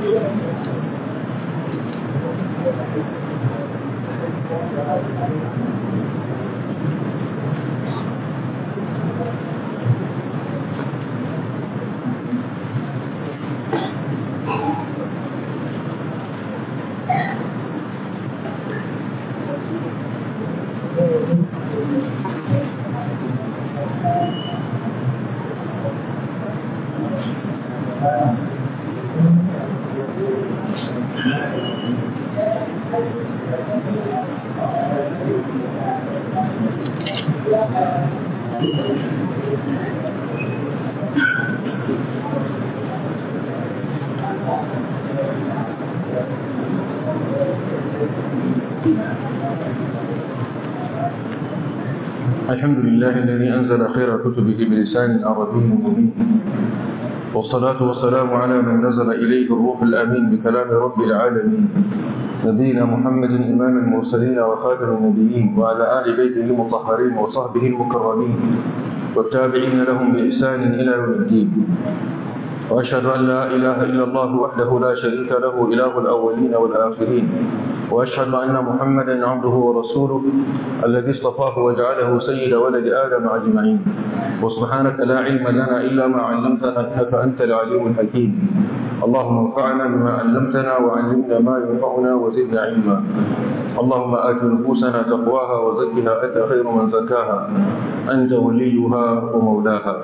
الحمد لله الذي أنزل خير كتبه بلسان عربي مبين والصلاة والسلام على من نزل إليه الروح الأمين بكلام رب العالمين نبينا محمد إمام المرسلين وخاتم النبيين وعلى آل بيته المطهرين وصحبه المكرمين والتابعين لهم بإحسان إلى يوم الدين وأشهد أن لا إله إلا الله وحده لا شريك له إله الأولين والآخرين وأشهد أن محمدا عبده ورسوله الذي اصطفاه وجعله سيد ولد آدم أجمعين وسبحانك لا علم لنا إلا ما علمتنا إنك أنت العليم الحكيم اللهم انفعنا بما علمتنا وعلمنا ما ينفعنا وزدنا علما اللهم آت نفوسنا تقواها وزكها أنت خير من زكاها أنت وليها ومولاها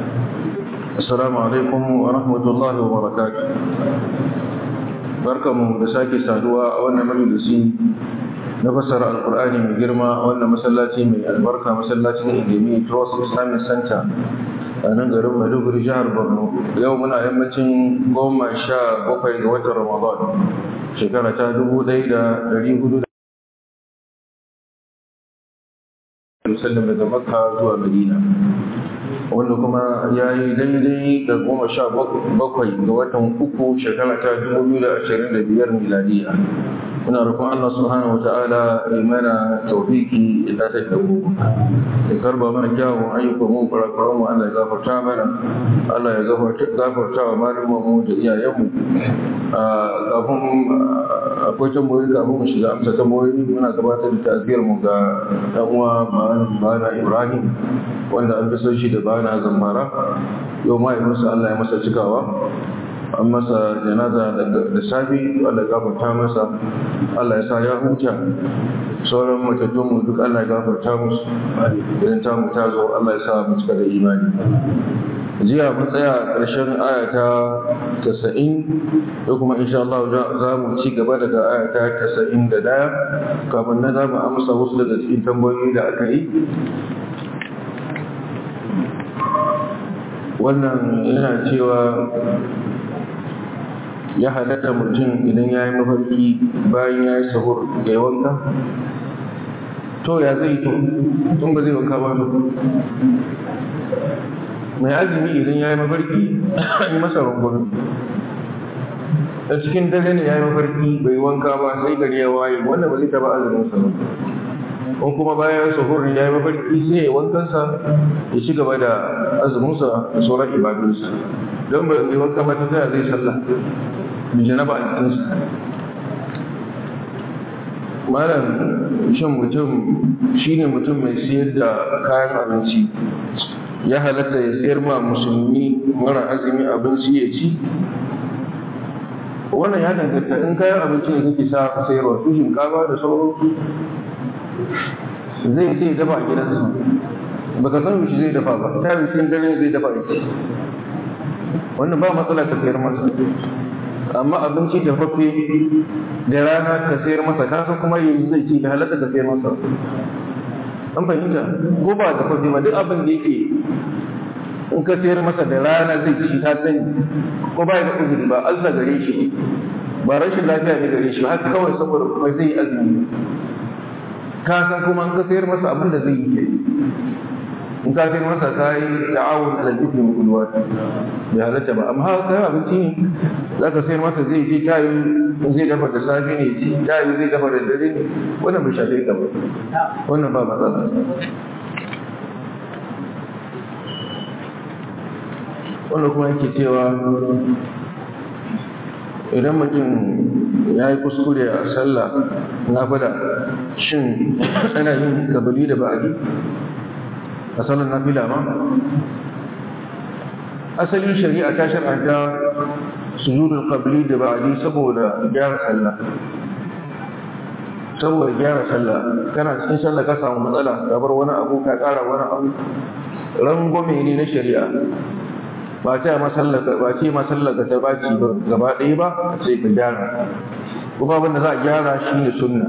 السلام عليكم ورحمة الله وبركاته barkamu da sake saduwa a wannan majalisi na fassara alkur'ani mai girma a wannan masallaci mai albarka masallacin indemi trust islamic center a nan garin maiduguri jihar borno yau muna yammacin goma sha bakwai ga watan ramadan shekara ta dubu ɗaya da ɗari hudu da daga makka zuwa madina wanda kuma ya yi daidai da goma sha bakwai ga watan uku shekara ta dubu biyu da ashirin da biyar miladiya muna roƙon Allah subhanahu wata'ala ya mana tawfiki da ta dabu ya karba mana kyawun ayyukan mu kurakuran mu Allah ya gafarta mana Allah ya gafarta wa malaman mu da iyayen mu kafin akwai tambayoyi kafin mu shiga amsa tambayoyi muna gabatar da ta'aziyar mu ga ɗan uwa Bana Ibrahim wanda an fi shi da Bana Zamara yau mahaifinsa Allah ya masa cikawa an masa janaza da safi Allah ya gafarta masa Allah ya sa ya huta sauran matattunmu duk Allah ya gafarta musu idan ta mu ta zo Allah ya sa mu cika da imani jiya mun tsaya ƙarshen aya ta 90 da kuma insha Allah za mu ci gaba daga aya ta 91 kafin na za mu amsa wasu daga cikin tambayoyi da aka yi wannan yana cewa ya halatta mutum idan ya yi mafarki bayan ya yi sahur da ya wanka to ya zai to tun ba zai wanka ba mai azumi idan ya yi mafarki an yi masa rungumin a cikin dare ne ya yi mafarki bai wanka ba sai gari ya waye wanda ba zai taba azumin sa ba in kuma bayan sahur ya yi mafarki sai ya wankansa ya ci gaba da azuminsa da sauran ibadunsa don ba zai wanka ba ta zai sallah da janaba a cikinsa malam shan mutum shine mutum mai siyar da kayan abinci ya halatta ya sayar ma musulmi mara azumi abinci ya ci wannan ya danganta in kayan abinci ne kake sa sayarwa su shinkafa da sauransu zai sai dafa a gidansa baka san shi zai dafa ba ta yi dare zai dafa ya ci wannan ba matsala ka sayar masa amma abinci da fafe da rana ka sayar masa kasa kuma yanzu zai ci da halatta ka sayar masa an fahimta ko ba da fafe ba duk abin da yake in ka sayar masa da rana zai ci ta sani ko ba da uzuri ba Allah gare shi ba rashin lafiya ne gare shi haka kawai saboda kuma zai azumi ka san kuma in ka sayar masa abin da zai yi in ka sayar masa ka yi ta'awun ala dhikri wa ulwat bai halatta ba amma haka kai abinci ne za ka sayar masa zai je tayi zai dafa da safe ne ci tayi zai dafa da dare ne wannan bai shafe ka ba wannan ba matsala wannan kuma yake cewa idan mutum ya yi kuskure a sallah na fada shin ana yin kabali da ba'adi a sallar na fila ma asalin shari'a ta shar'anta sujudul qabli da ba'adi saboda gyara sallah saboda gyara sallah kana cikin sallah ka samu matsala ka bar wani abu ka kara wani abu rangwame ne na shari'a ba ce masallaka ba ce masallaka ta baki gaba ɗaya ba sai ka gyara kuma abin da za a gyara shine sunna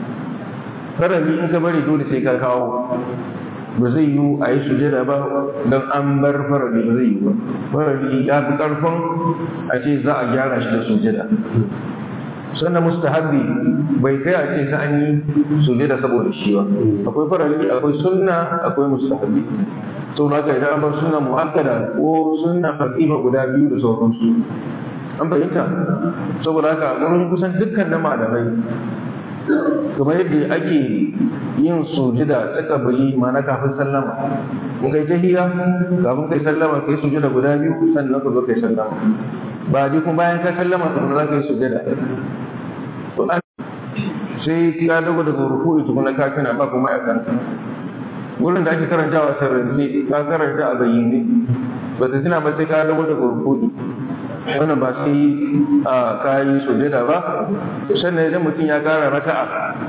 farali in ka bari dole sai ka kawo ba zai yi a yi sujada ba don an bar farali ba zai yi ba farali ya fi ƙarfin a ce za a gyara shi da sujada sannan mustahabbi bai kai a ce za an yi sujada saboda shi ba akwai farali akwai sunna akwai mustahabbi sau na ka idan an bar suna mu'akkada ko suna fatima guda biyu da sauransu an fahimta saboda haka wurin kusan dukkan na malamai kamar yadda ake yin sujida ta kabili ma na kafin sallama in kai tahiyya kafin kai sallama kai sujida guda biyu sannan ka zo kai sallama ba ji kuma bayan ka sallama ka za ka yi sujida to an sai ka dago daga ruku'i tukuna ka tuna ba kuma a kanka wurin da ake karantawa sarrafi ka karanta a bayyane ba ta tuna ba sai ka dago daga ruku'i wannan ba sai a kayi sujada ba sannan idan mutum ya kara raka'a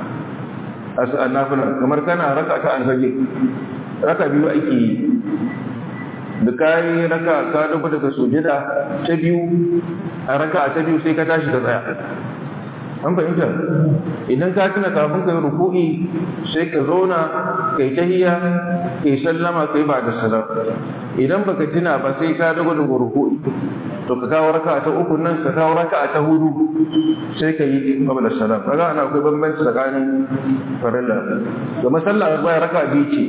a nafila kamar kana raka ta an zage raka biyu ake yi da kayi raka ka dago daga sujada ta biyu a raka ta biyu sai ka tashi ka tsaya an fahimta idan ka tuna kafin ka yi ruku'i sai ka zauna kai tahiyya kai sallama kai ba da salam idan baka tuna ba sai ka dago daga ruku'i to ka kawo raka ta uku nan ka kawo raka ta hudu sai ka yi qabla salam kaga ana akwai bambanci tsakanin farilla ga masalla ba raka biyu ce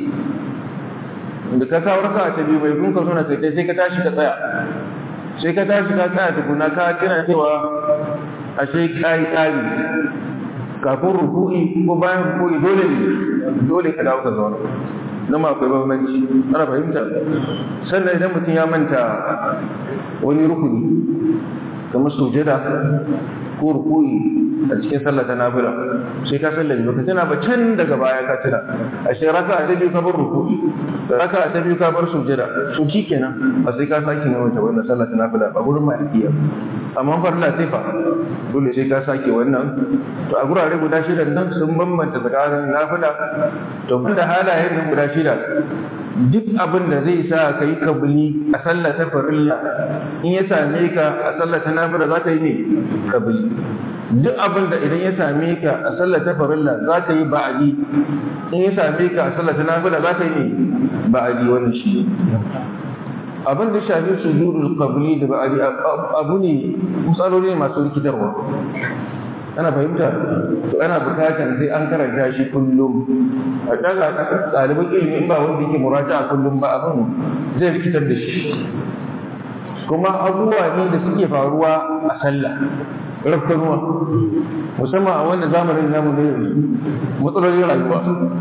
da ka kawo raka ta biyu mai kun ka zauna kai sai ka tashi ka tsaya sai ka tashi ka tsaya tukuna ka tuna cewa ashe kai kari kafin ruku'i ko bayan ruku'i dole ne dole ka dawo ka zauna na ma akwai bambanci ana fahimta sannan idan mutum ya manta wani rukuni kamar sujada ko ruku'i a cikin sallah ta nafila sai ka sallame baka tana ba can daga baya ka tuna ashe raka ta biyu ka bar ruku'i raka ta biyu ka bar sujada su kenan ba sai ka sake mai wata wannan sallah ta nafila ba gurin ma iya amma farla sai fa dole sai ka sake wannan to a gurare guda shida nan sun bambanta tsakanin nafila to da halayen nan guda shida duk abin da zai sa ka yi kabili a sallah ta farilla in ya same ka a sallah ta nafila za ka yi ne kabili duk abin da idan ya same ka a sallah ta farilla za ka yi ba'adi in ya same ka a sallah ta nafila za ka yi ne ba'adi wannan shi abin da shafi sujudul qabli da ba'adi abu ne matsaloli masu rikitarwa ana fahimta to ana bukatar sai an karanta shi kullum a daga ɗaliban ilimi in ba wanda yake muraja a kullum ba abin zai rikitar da shi kuma abubuwa ne da suke faruwa a sallah rafkanuwa musamman a wannan zamanin namu na yanzu matsalolin rayuwa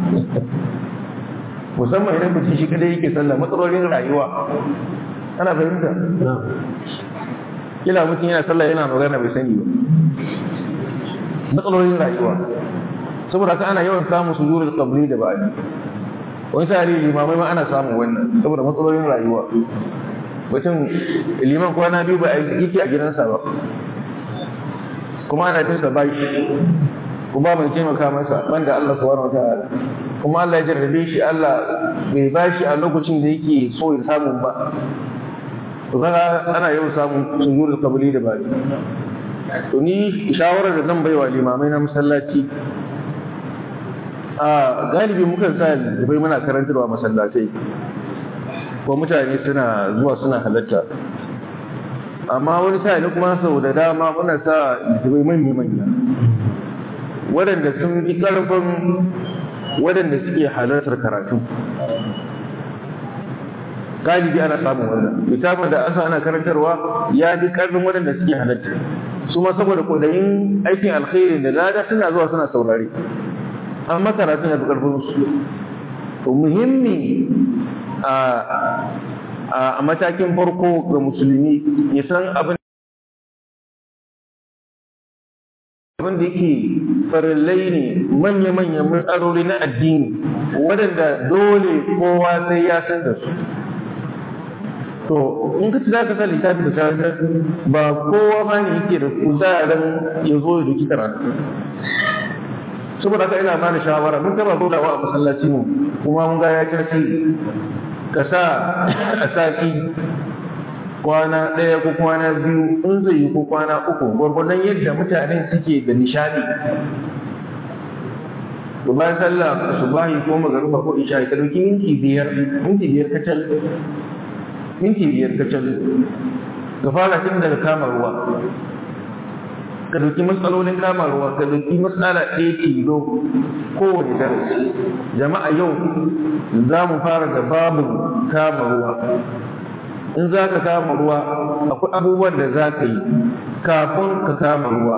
musamman idan mutum shi kadai yake sallah matsalolin rayuwa ana fahimta kila mutum yana sallah yana magana bai sani ba matsalolin rayuwa saboda haka ana yawan samun su zuwa kabri da ba'adi wani sa'ari limamai ma ana samun wannan saboda matsalolin rayuwa mutum liman kwana biyu ba a yi yake a gidansa ba kuma ana tinsa bashi kuma mai taimaka masa banda Allah subhanahu wataala kuma Allah ya jarrabe shi Allah bai bashi a lokacin da yake so ya samu ba to kaga ana yawan samun sujudul qabli da baki to ni shawarar da zan baiwa limamai na masallaci a galibi mukan sa bai muna karantarwa masallatai ko mutane suna zuwa suna halatta amma wani sa'ili kuma sau da dama muna sa bai manya manya waɗanda sun fi ƙarfin waɗanda suke halartar karatu galibi ana samun wannan littafin da asa ana karantarwa ya fi ƙarfin waɗanda suke halartar su ma saboda kodayin aikin alkhairi da lada suna zuwa suna saurare amma karatun ya fi ƙarfin su to muhimmi a matakin farko ga musulmi ya san abin wanda yake farillai ne manya-manyan matsaloli na addini waɗanda dole kowa sai ya san da su to in ka ci za ka sa littafi da karanta ba kowa ma ne yake da kuzarin ya zo ya duki karatu saboda haka ina bada shawara mun taba zodawa a masallaci mu kuma mun ga ya kace ka sa a sati kwana ɗaya ko kwana biyu in zai yi ko kwana uku gwargwadon yadda mutane suke da nishadi to bayan sallah subahi ko magariba ko isha ka dauki minti biyar minti biyar kacal minti biyar kacal ka fara tun daga kama ruwa ka dauki matsalolin kama ruwa ka dauki matsala ɗaya tilo kowane darasi jama'a yau za mu fara da babu kama ruwa in za ka kama ruwa akwai abubuwan da za ka yi kafin ka kama ruwa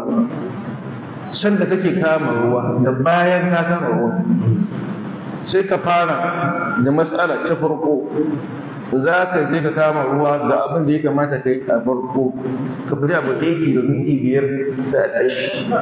san da kake kama ruwa da bayan ka kama ruwa sai ka fara da matsala ta farko za ka je ka kama ruwa ga abin da ya kamata ka yi a farko ka fi abu da yake da minti biyar da ɗaya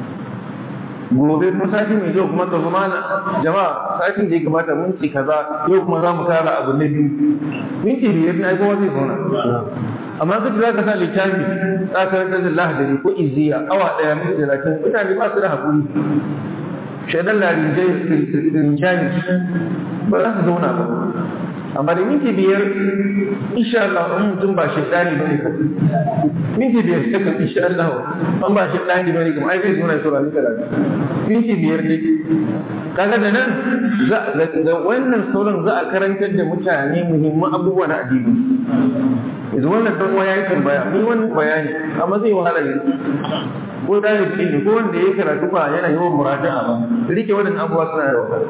gobe kuma sati mai yau kuma ka zama na jama'a satin da ya kamata minti kaza yau kuma za mu tara abu na biyu minti biyar na kowa zai zauna amma kace za ka sa littafi za ka ranta da lahadari ko iziya awa ɗaya minti talatin mutane ba su da haƙuri shaidan larinjai rinjani ba za su zauna ba amma da minti biyar insha Allah in mutum ba shaidani bane ka minti biyar sai ka insha Allah an ba shaidani bane kuma ai zai zo na saurari karatu minti biyar ne kaga da nan za da wannan sauran za a karantar da mutane muhimman abubuwa na addini yanzu wannan dan waya yayi tambaya ni wannan bayani amma zai wahala ne ko da ne ko wanda ya karatu ba yana yawan muraja'a ba rike wannan abubuwa suna da wahala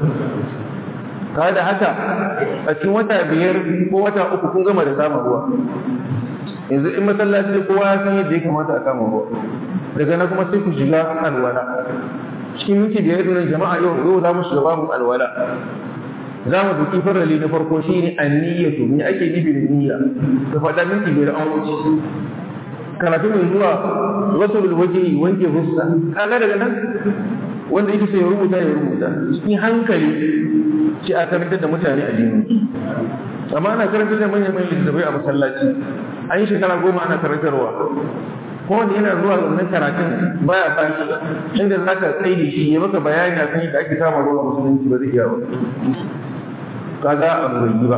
ka da haka a cikin wata biyar ko wata uku kun gama da samun ruwa yanzu in masallaci kowa ya san yadda ya kamata a kama ruwa daga na kuma sai ku shiga alwala cikin minti biyar ɗin jama'a yau yau za mu shiga babu alwala za mu duki farali na farko shi ne anniyyatu me ake nufi da niyya ka faɗa minti biyar an wuce karatu mai zuwa wasu waje wanke fuska kaga daga nan wanda yake sai ya rubuta ya rubuta cikin hankali shi a karantar da mutane addini amma ana karantar da manyan manyan littattafai a masallaci an yi shekara goma ana karantarwa ko wanda yana zuwa wannan karatun baya fashi inda za ka tsaye da shi ya maka bayani a kan yadda ake kama ruwa musulunci ba zai iya ba kaga abu bai yi ba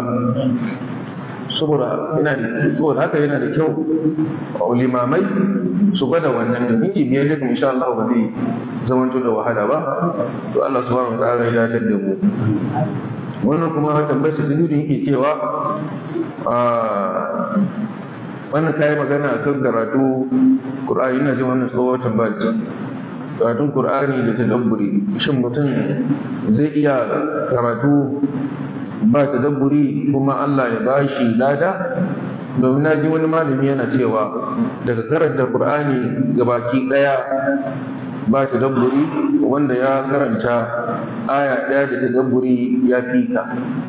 saboda yana da saboda haka yana da kyau a limamai su gwada wannan da minti biyar da insha Allah ba zai zamanto da wahala ba to Allah subhanahu wa ta'ala ya dace da mu wannan kuma tambayar su da yake cewa wannan kayi magana akan karatu Qur'ani ina jin wannan tsohon tambaya karatun Qur'ani da tadabburi shin mutum zai iya karatu ba tadabburi kuma Allah ya bashi lada domin na ji wani malami yana cewa daga karanta Qur'ani gabaki daya ba tadabburi wanda ya karanta aya daya da tadabburi ya fita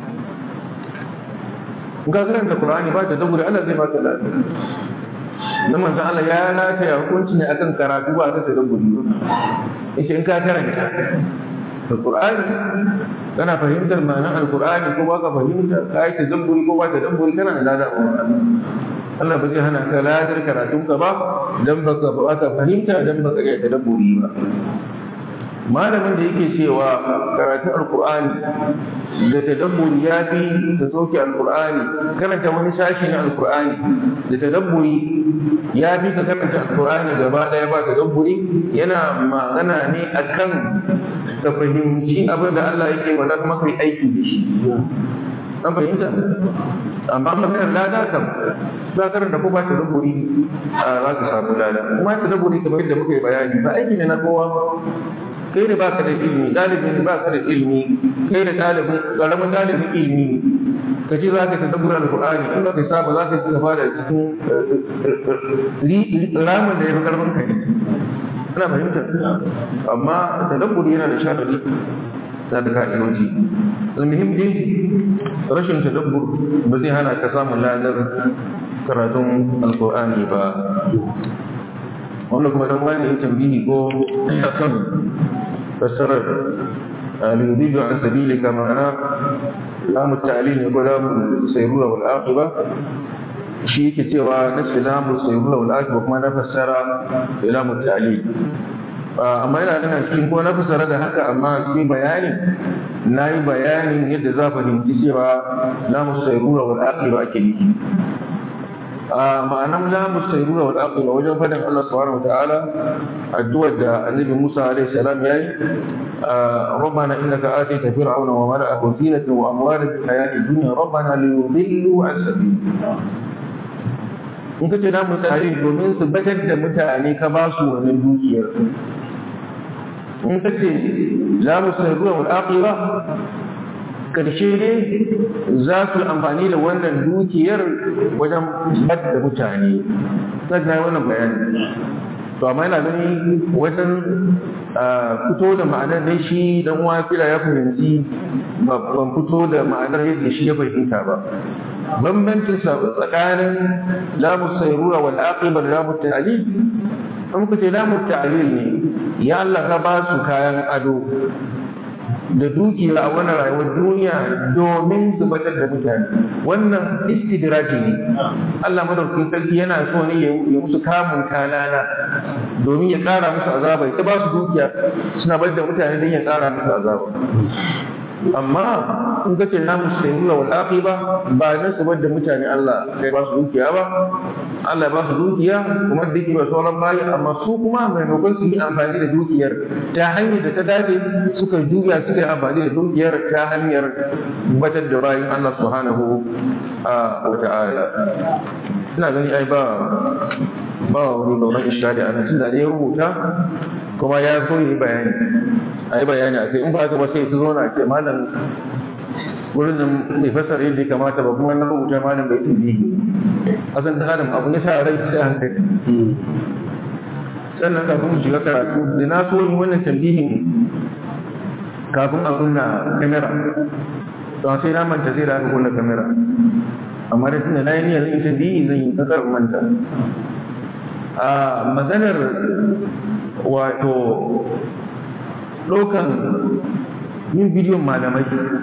in ka karanta Qur'ani ba tadabburi Allah zai baka lada na manzan Allah ya rataya hukunci ne akan karatu ba ka tadabburi yace in ka karanta Al-Qur'ani kana fahimtar ma'anar Al-Qur'ani ko baka fahimta ka yi tadabburi ko ba tadabburi kana da lada a Allah ba zai hana ka ladar karatun ka ba dan baka baka fahimta dan baka yi tadabburi ba malamin da yake cewa karatun Al-Qur'ani da tadabburi ya fi da soke Al-Qur'ani karanta wani sashi na Al-Qur'ani da tadabburi ya fi ka karanta Al-Qur'ani gaba daya ba tadabburi yana magana ne akan ka fahimci abin da Allah yake wanda kuma kai aiki da shi an fahimta amma maganar lada kam za ka da ko ba ta daburi a za ka samu lada kuma ta daburi kamar yadda muka yi bayani ba aiki ne na kowa kai da baka da ilimi dalibin ba ka da ilimi kai da dalibin karamin dalibin ilimi ka ce za ka ta dabura alqur'ani in ba ka saba za ka ci gaba da cikin ramin da ya fi karfin kai ana fahimta amma tadabburi yana da sharadi na da ka'idoji almuhim dai rashin tadabbur ba zai hana ka samun ladar karatun alkur'ani ba wanda kuma dan wani ya tambihi ko ya san fassarar al-yudidu an sabili kama ana lamu ta'lil ne ko lamu sayrura wal aqiba shi yake cewa na lamu sayrura wal aqiba kuma na fassara lamu ta'lil amma yana nuna cikin ko na fassara da haka amma sai bayani na yi bayanin yadda za fahimci cewa lamu sayrura wal aqiba ake nufi ma'anan la mustayruna wal aqila wajen fadin Allah subhanahu wa ta'ala addu'ar da Annabi Musa alaihi salam yayi ربنا إنك آتيت فرعون وملأه زينة وأموالا في الحياة الدنيا ربنا ليضلوا عن سبيلك in ka ce na mutane domin su batar da mutane ka ba su wannan dukiyar in ka ce za mu sai ruwa wal aqira karshe ne za su amfani da wannan dukiyar wajen batar da mutane zai na wannan bayani to amma yana gani wajen fito da ma'anar dai shi dan uwa kila ya fahimci ban fito da ma'anar yadda shi ya fahimta ba bambancin tsakanin lamu sayrura wal aqiba da lamu ta'lil an ku ce lamu ta'lil ne ya Allah ka ba su kayan ado da dukiya a wannan rayuwar duniya domin su batar da mutane wannan istidraji ne Allah madaukakin sarki yana so ne ya musu kamun kanana domin ya kara musu azaba ya ba su dukiya suna bar da mutane don ya kara musu azaba amma in ka ce namu sayyidula wal aqiba ba na su bar da mutane Allah kai ba su dukiya ba Allah ba su dukiya kuma duk ba sauran bayi amma su kuma maimakon su yi amfani da dukiyar ta hanyar da ta dace suka juya suka yi amfani da dukiyar ta hanyar batar da rayun Allah subhanahu wa ta'ala ina gani ai ba ba wani lauran ishadi a nan tunda ne ya rubuta kuma ya so yi bayani a yi bayani a kai in ba ka ba sai su zo na ce malam wurin da mai fasar yadda ya kamata ba kuma na rubuta malam bai tuzi asan ta adam abu ne sa rai sai hankali sannan kafin mu shiga karatu da na so yi wannan tambihin kafin a kunna kamera to sai na manta sai da aka kunna kamera amma da tunda na yi niyyar yin tambihi zan yi kasar manta a maganar wato ɗaukan yin bidiyon malamai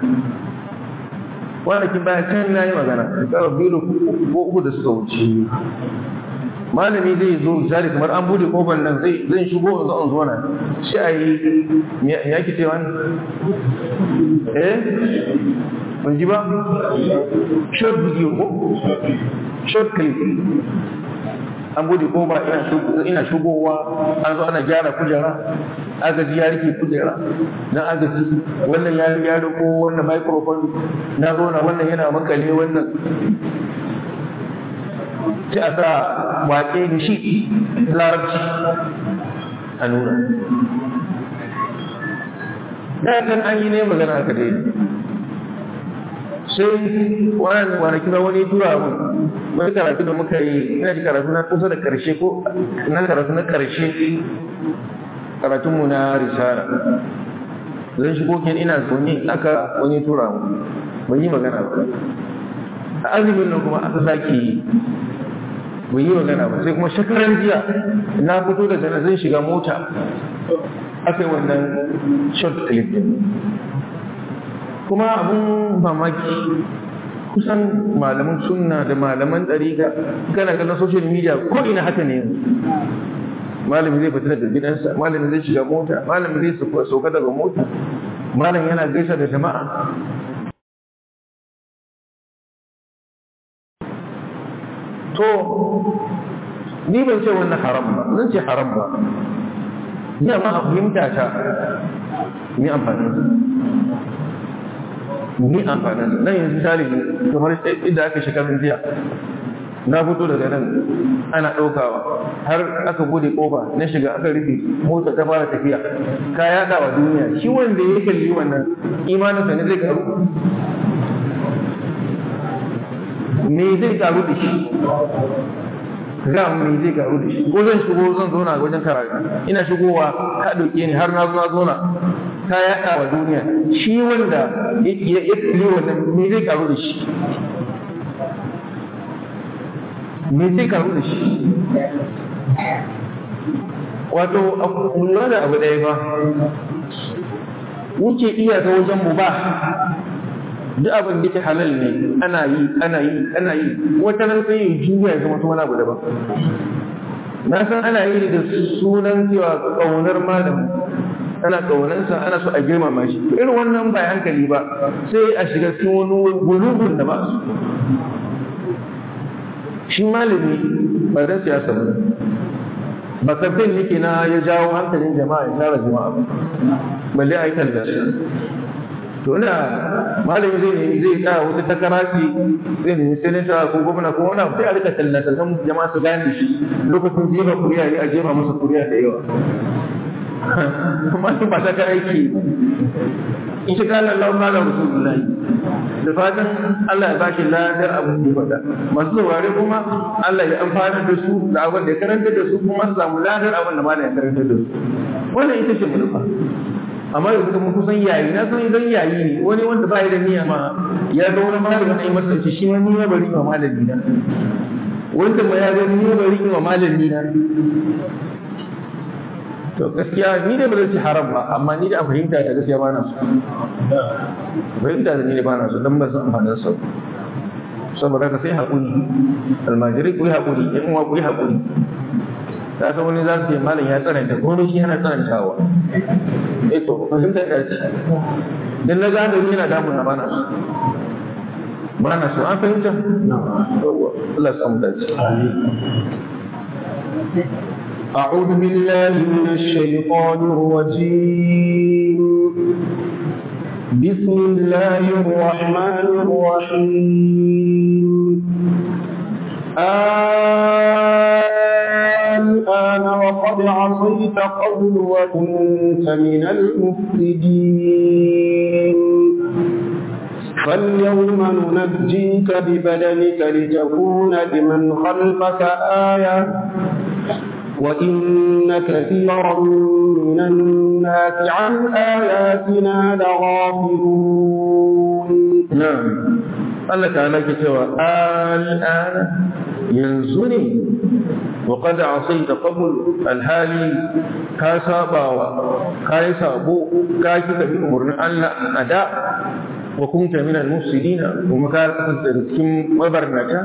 kwanakin baya can na yi magana shekarar biyu ko uku da suka wuce malami zai zo misali kamar an bude kofar nan zai zan shigo in zo in zo na shi a yi ya ki ce wani eh ban ji ba short video ko short clip an bude kofa ina shigowa an zo ana gyara kujera agaji ya rike kujera na agaji wannan ya ya riko wannan microphone na zo na wannan yana makale wannan sai a sa waƙe da shi larabci a nuna da kan an yi ne magana aka dai sai wani kwanaki na wani tura mun wani karatu da muka yi ina ji karatu na kusa da karshe ko na karatu na karshe karatunmu na risala zan shigo ken ina zaune aka wani tura mu ban yi magana ba a azumin nan kuma aka sake yi ban yi magana ba sai kuma shekaran jiya na fito daga nan zan shiga mota aka yi wannan short clip kuma abun mamaki kusan malaman sunna da malaman ɗariƙa kana ganin social media ko ina haka ne malami zai fita daga gidansa malami zai shiga mota malami zai sauka daga mota malam yana gaisa da jama'a to ni ban ce wannan haram ba zan ce haram ba ni amma a fahimta ta ni amfani ni amfanin nan yanzu misali kamar inda aka shiga min jiya na fito daga nan ana ɗaukawa har aka bude ƙofa na shiga aka rufe mota ta fara tafiya ka yaɗa wa duniya shi wanda ya kalli wannan imaninsa ne zai karu me zai karu da shi ga me zai karu da shi ko zan shigo zan zauna wajen karatu ina shigowa ka ɗauke ni har na zo na zauna ta yaɗa wa duniya shi wanda ya kalli wannan me zai karu da shi me zai karu da shi wato lura da abu ɗaya ba wuce iyaka wajen mu ba duk abin da ke halal ne ana yi ana yi ana yi wata nan sai ya juya ya zama wani abu daban na san ana yi da sunan cewa ƙaunar malam ana ƙaunarsa ana so a girmama shi irin wannan ba hankali ba sai a shiga cikin wani gulugun da ba su shi malami ba dan siyasa ba ba kamfen yake na ya jawo hankalin jama'a ya tara jama'a ba balle a yi talgashi to ina malami zai nemi zai tsaya wata takara ce zai nemi senata ko gwamna ko wani abu sai a rika tallatan jama'a su gane shi lokacin jefa kuriya ne a jefa masa kuriya da yawa amma ba ta ka aiki in shi kala Allah ma da Rasulullahi da fatan Allah ya bashi ladar abin da faɗa masu saurare kuma Allah ya amfana da su da abin da ya karanta da su kuma su samu ladar abin da ma ya karanta da su wannan ita ce manufa amma yanzu kuma kusan yayi na san idan yayi ne wani wanda ba ya da niyya ma ya ga wani malami ai masa ce shi wani ya bari wa malami na wanda ma ya ga ni ya bari wa malami na to gaskiya ni da ba zai ci haram ba amma ni da a fahimta ta gaskiya ba na so fahimta da ni da ba na so don ba san amfanin sau saboda ka sai haƙuri almajiri ku yi haƙuri yan uwa ku yi haƙuri ta san wani za su ce malam ya tsananta ko shi yana tsanantawa eh to fahimta ta ce dan na gane ni yana damuna ba na so ba na so an fahimta Allah ya samu dace أعوذ بالله من الشيطان الرجيم بسم الله الرحمن الرحيم الآن وقد عصيت قبل وكنت من المفسدين فاليوم ننجيك ببدنك لتكون لمن خلفك آية وإن كثيرا من الناس عن آياتنا لغافلون نعم الله تعالى كتوى الآن ينزني وقد عصيت قبل الحالي كاسابا كايسابو كاكك بأمرنا ألا أداء وكنت من المفسدين ومكاركة الكم وبرنك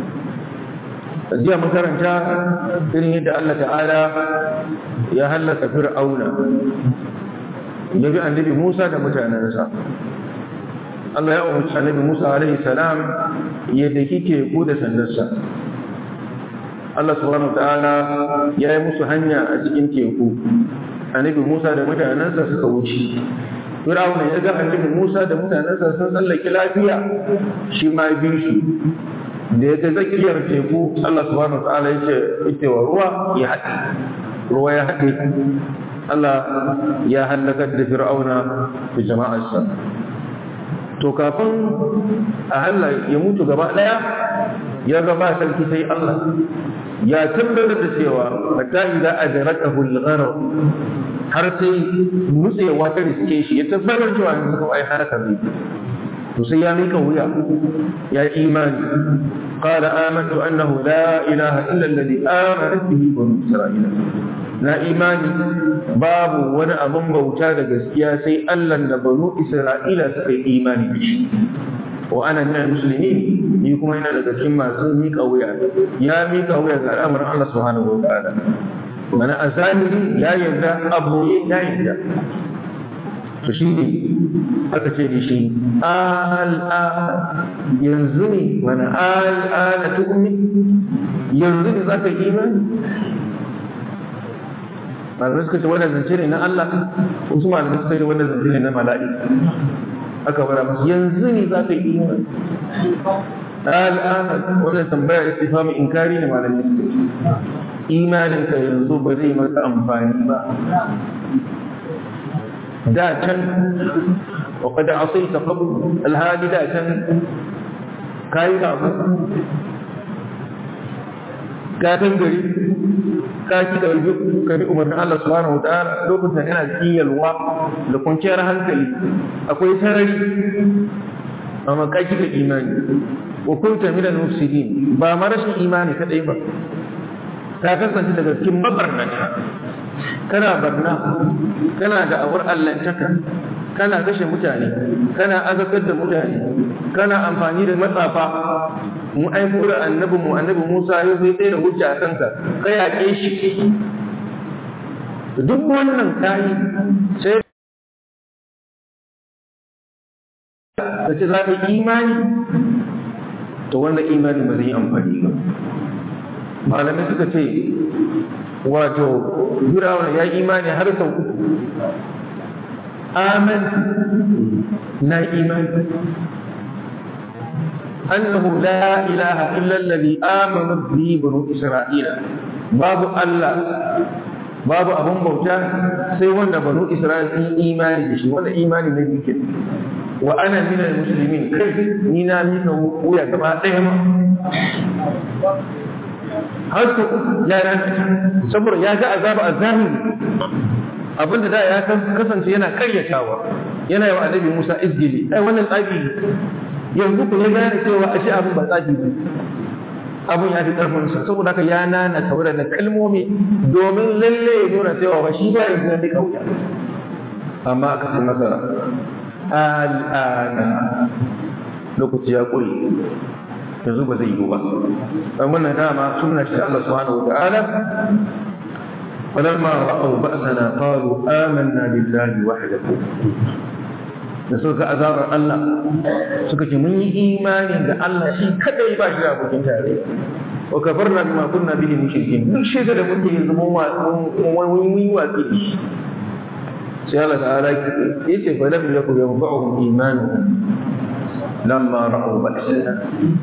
jiya makaranta irin yadda Allah ta'ala ya hallaka fir'auna ya bi annabi Musa da mutanensa Allah ya umarci annabi Musa alaihi salam yadda kike ku da sandarsa Allah subhanahu ta'ala ya yi musu hanya a cikin teku annabi Musa da mutanensa suka wuce Fir'auna ya ga annabi Musa da mutanensa sun tsallake lafiya shi ma bi su da ya ga zakiyar teku Allah subhanahu wa ta'ala yake yake wa ruwa ya haɗe ruwa ya haɗe Allah ya halakar da fir'auna da jama'arsa to kafin a halla ya mutu gaba ɗaya ya gaba sarki sai Allah ya tabbatar da cewa hatta idza adrakahu al-gharq har sai nutsewa ta riske shi ya tabbatar cewa yanzu ko ai haraka ne to sai ya mika wuya ya imani qala amantu annahu la ilaha illa alladhi amanat bihi banu isra'ila na imani babu wani abin bauta da gaskiya sai Allah da banu isra'ila suka yi imani da shi wa ana min muslimin ni kuma ina daga cikin masu mika wuya ya mika wuya ga al'amarin Allah subhanahu wa ta'ala mana azamiri ya yarda abu ya yarda to shi ne aka ce da shi al'a yanzu ne wani al'a tu'mi yanzu ne za ka yi imani malamai suka ce wannan zance ne na Allah wasu malamai suka ce wannan zance ne na mala'ika aka bara masu yanzu ne za ka yi imani al'a wannan tambaya istifami inkari ne malamai suka ce imaninka yanzu ba zai maka amfani ba da can وقد عصيت قبل الهادي da can kayi abu ka gari ka ki karbi karbi umarnin Allah subhanahu wataala lokacin yana cikin yalwa da kwanciyar hankali akwai sarari amma ka ki da imani wa kunta min al-mufsidin ba ma rashin imani kadai ba ka kasance daga cikin mabarnata kana barna kana da awar allantaka kana kashe mutane kana azabtar da mutane kana amfani da matsafa mu aiko da annabi mu annabi Musa ya zai tsaye da hujja a kanka ka yaƙe shi duk wannan kai sai ka ce za ka yi imani to wannan imani ba zai yi amfani ba malamai suka ce wato firawuna ya yi imani har sau uku aman na imani annahu la ilaha illa alladhi amana bihi banu isra'ila babu Allah babu abun bauta sai wanda banu isra'ila sun imani da shi wanda imani na bikin wa ana min al-muslimin kai ni na mika wuya gaba ɗaya ma har su ya ranta saboda ya ga azaba a zahiri abinda da ya kasance yana karyatawa yana yi wa annabi Musa izgili ai wannan tsafi yanzu ku ne gane cewa ashe abin ba tsafi ne abin ya fi karfin sa saboda haka ya nana tawara da kalmomi domin lalle ya nuna cewa ba shi ba yanzu ne kauya amma aka ce masa al'ana lokaci ya ƙure yanzu ba zai yi ba dan wannan dama sunna ce Allah subhanahu wa ta'ala falamma ra'aw ba'sana qalu amanna billahi wahdahu da suka azabar Allah suka ce mun yi imani da Allah shi kadai ba shi da abokin tare wa kafarna bima kunna bihi mushrikin duk shi da muke yanzu mun mun yi watsi da shi sai Allah ta'ala yace fa lam yakun yanfa'uhum imanuhum lamma ra'aw ba'sana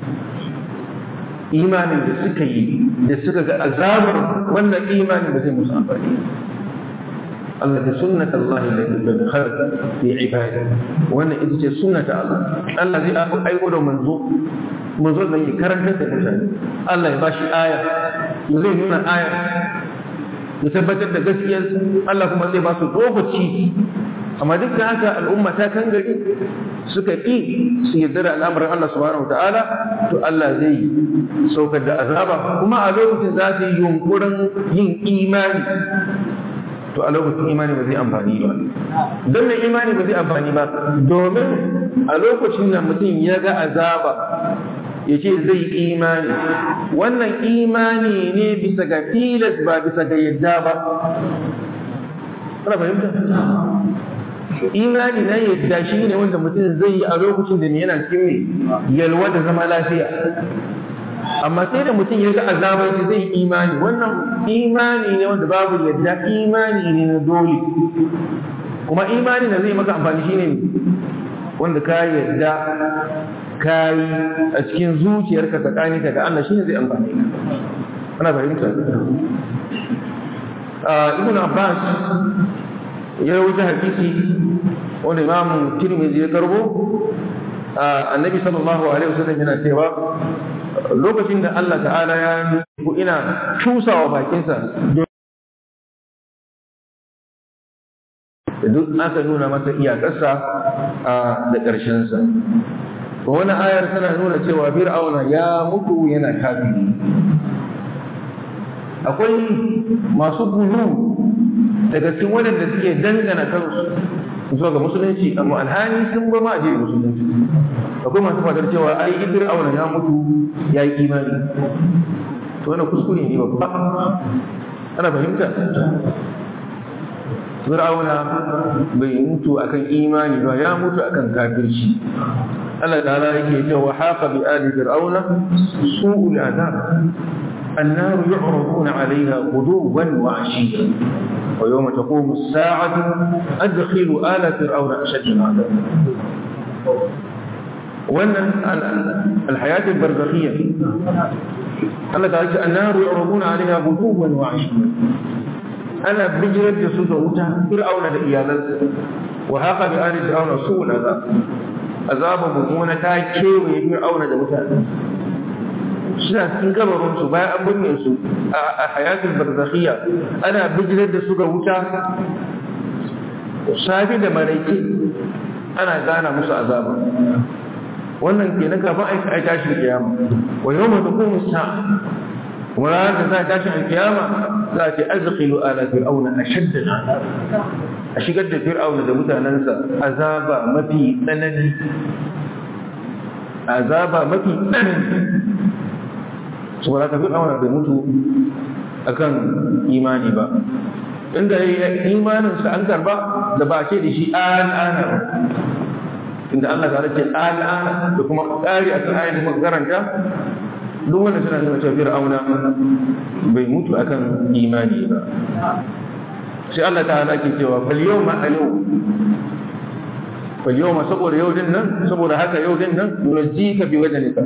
imanin da suka yi da suka ga azabar wannan imanin da zai musu amfani Allah ta sunnata Allah da ibn khalq fi ibadi wannan ita ce sunnata Allah Allah zai aiko da manzo manzo da yi karanta da mutane Allah ya bashi aya ya zai nuna aya ya tabbatar da gaskiyar Allah kuma zai ba su lokaci amma duk da haka al'umma ta kan gari suka ƙi su yarda da al'amuran Allah subhanahu wa ta'ala to Allah zai saukar da azaba kuma a lokacin za su yi yunkurin yin imani to a lokacin imani ba zai amfani ba don mai imani ba zai amfani ba domin a lokacin da mutum ya ga azaba ya ce zai imani wannan imani ne bisa ga tilas ba bisa ga yadda ba ana fahimta imani na yadda shi ne wanda mutum zai yi a lokacin da yana cikin yalwa da zama lafiya amma sai da mutum ya ga azabar shi zai imani wannan imani ne wanda babu yadda imani ne na dole kuma imani da zai maka amfani shine wanda ka yadda ka yi a cikin zuciyarka tsakani ka da Allah shine zai amfani ka ana fahimta ibn Abbas ya rawaita hadisi wanda Imam Tirmidhi ya karbo annabi sallallahu alaihi wasallam yana cewa lokacin da Allah ta'ala ya ku ina cusawa bakinsa duk aka nuna masa iyakarsa da ƙarshensa wani ayar tana nuna cewa fir'auna ya mutu yana kafiri akwai masu gulu daga cikin waɗanda suke dangana kansu zuwa ga musulunci amma alhali sun ba ma je musulunci akwai masu fadar cewa ai fir'auna ya mutu ya yi imani to wannan kuskure ne babba ana fahimta fir'auna bai mutu akan imani ba ya mutu akan kafirci Allah ta'ala yake cewa haqa bi ali fir'auna su'ul adab النار يعرضون عليها غدوا وعشيا ويوم تقوم الساعة أدخلوا آل فرعون أشد العذاب وأن الحياة البرزخية الله تعالى النار يعرضون عليها غدوا وعشيا أنا بجرد جسوس وتا فرعون لإيالات وهاق بآل فرعون سوء العذاب عذاب مؤونة كيوي فرعون لمتان suna cikin gabarin su bayan an binne su a hayatul barzakhiyya ana bijirar da su ga wuta safi da maraice ana gana musu azaba wannan ke na gaban aika aika shi kiyama wa yawma taqumu sa'a kuma ranar da za a tashin alkiyama za a ce azqilu ala fir'auna ashadda al'azab a shigar da fir'auna da mutanensa azaba mafi tsanani azaba mafi tsanani saboda ka fir'auna bai mutu akan imani ba inda imaninsa an karba da ba ce da shi al'ana inda Allah ta ce al'ana da kuma ƙari a kan da muka karanta duk wanda suna nuna cewa fir'auna bai mutu akan imani ba sai Allah ta ke cewa fal yawma alu fal yawma saboda yau din nan saboda haka yau din nan nunajjika bi wajhika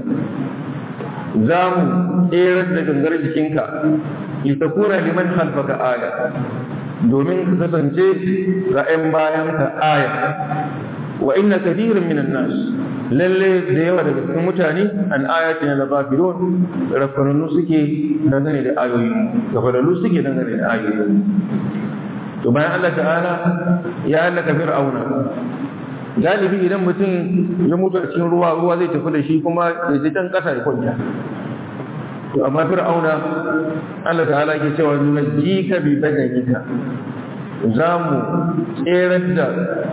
za mu tserar da gangar jikinka litakuna liman khalfaka aya domin ka kasance ga 'yan bayan ka aya wa inna kathiran minan nas lalle da yawa daga cikin mutane an ayati na ghafilun rafannu suke dangane da ayoyi gafalallu suke dangane da ayoyi to bayan Allah ta'ala ya halaka fir'auna galibi idan mutum ya mutu a cikin ruwa ruwa zai tafi da shi kuma ya ji can kasa ya kwanta to amma fir'auna Allah ta'ala ke cewa nunajjika bi badanika za mu tserar da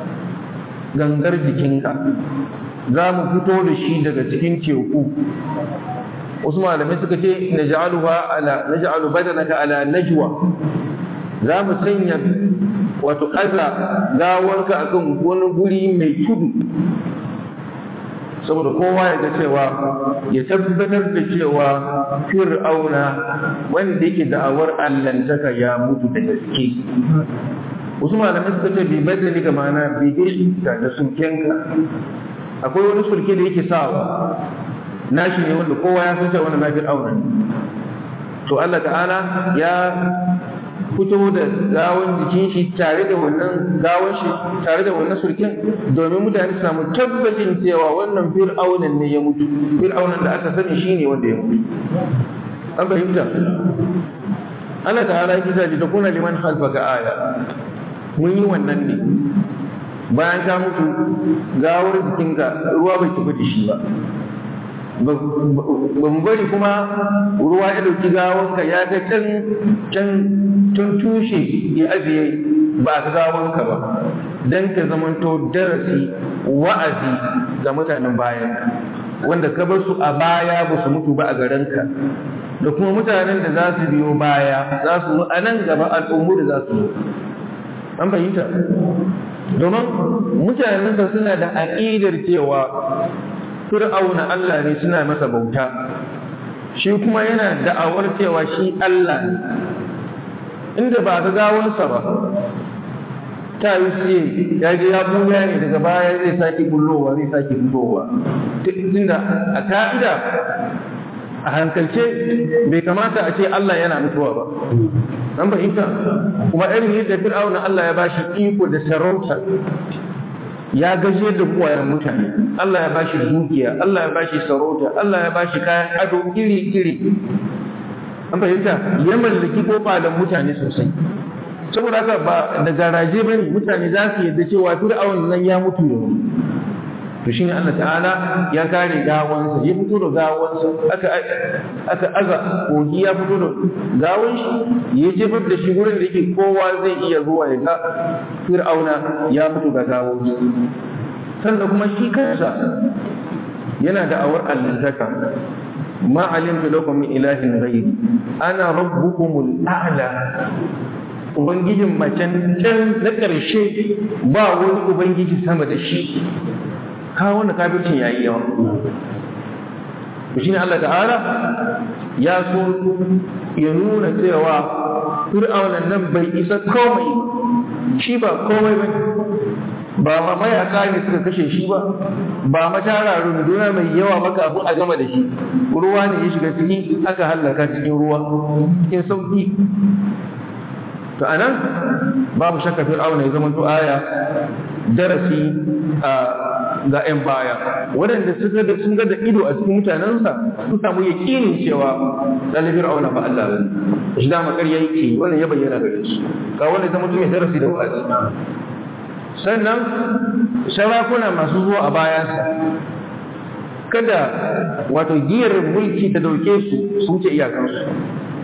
gangar jikinka za mu fito da shi daga cikin teku wasu malamai suka ce naj'aluha ala naj'alu badanaka ala najwa za mu sanya wato ƙasa gawarka akan wani guri mai tudu saboda kowa ya ga cewa ya tabbatar da cewa fir'auna wanda yake da'awar allantaka ya mutu da gaske wasu malamai suka ce bi badani ga mana bi girka da sulkenka akwai wani sulke da yake sawa nashi ne wanda kowa ya san cewa wannan na fir'auna ne to Allah ta'ala ya fito da gawon jikin shi tare da wannan gawon shi tare da wannan surkin domin mutane su samu tabbacin cewa wannan fir'aunan ne ya mutu fir'aunan da aka sani shine wanda ya mutu an fahimta Allah ta'ala ya kisa da kuna liman khalfaka aya mun yi wannan ne bayan ka mutu gawar jikinka ruwa bai tafi da shi ba ba mu bari kuma ruwa ya ɗauki gawanka ya ga can can tun tushe ya ajiye ba ka gawanka ba don ka zamanto darasi wa'azi ga mutanen baya wanda ka bar su a baya ba su mutu ba a garinka da kuma mutanen da za su biyo baya za su a nan gaba al'ummu da za su an fahimta domin mutanen suna da aƙidar cewa fir'auna Allah ne suna masa bauta shi kuma yana da'awar cewa shi Allah ne inda ba ga gawansa ba ta yi siye ya je ya buya ne daga baya zai sake bullowa zai sake fitowa tunda a ka'ida a hankalce bai kamata a ce Allah yana mutuwa ba an fahimta kuma irin yadda fir'auna Allah ya bashi iko da sarauta ya gaje da buwayen mutane Allah ya bashi dukiya Allah ya bashi sarauta Allah ya bashi kayan ado iri-iri an fahimta ya mallaki kofa da mutane sosai saboda haka ba da garaje bane mutane za su yadda cewa fir'aun nan ya mutu da to shine Allah ta'ala ya kare gawansa ya fito da gawansa aka aka aza kogi ya fito da gawan shi ya jefar da shi gurin da yake kowa zai iya zuwa ya ga fir'auna ya fito ga gawan shi sannan kuma shi kansa yana da awar allantaka ma alimtu lakum min ilahin ghairi ana rabbukumul a'la ubangijin macen can na ƙarshe ba wani ubangiji sama da shi kawo wanda kafircin ya yi yawa to shine Allah ta'ala ya so ya nuna cewa fir'aunan nan bai isa komai shi ba komai ba ba ma mayaka ne suka kashe shi ba ba matara runduna mai yawa maka abu a gama da shi ruwa ne ya shiga ciki aka hallaka cikin ruwa cikin sauki to anan babu shakka fir'auna ya zama to aya darasi ga 'yan baya waɗanda suka da sun ga da ido a cikin mutanensa sun samu yaƙinin cewa lalle fir'auna ba Allah bane shi da makar yake wannan ya bayyana gare su ga wanda zama mutum ya darasi da wa'azi sannan sarakuna masu zuwa a bayansa kada wato giyar mulki ta dauke su su wuce iyakansu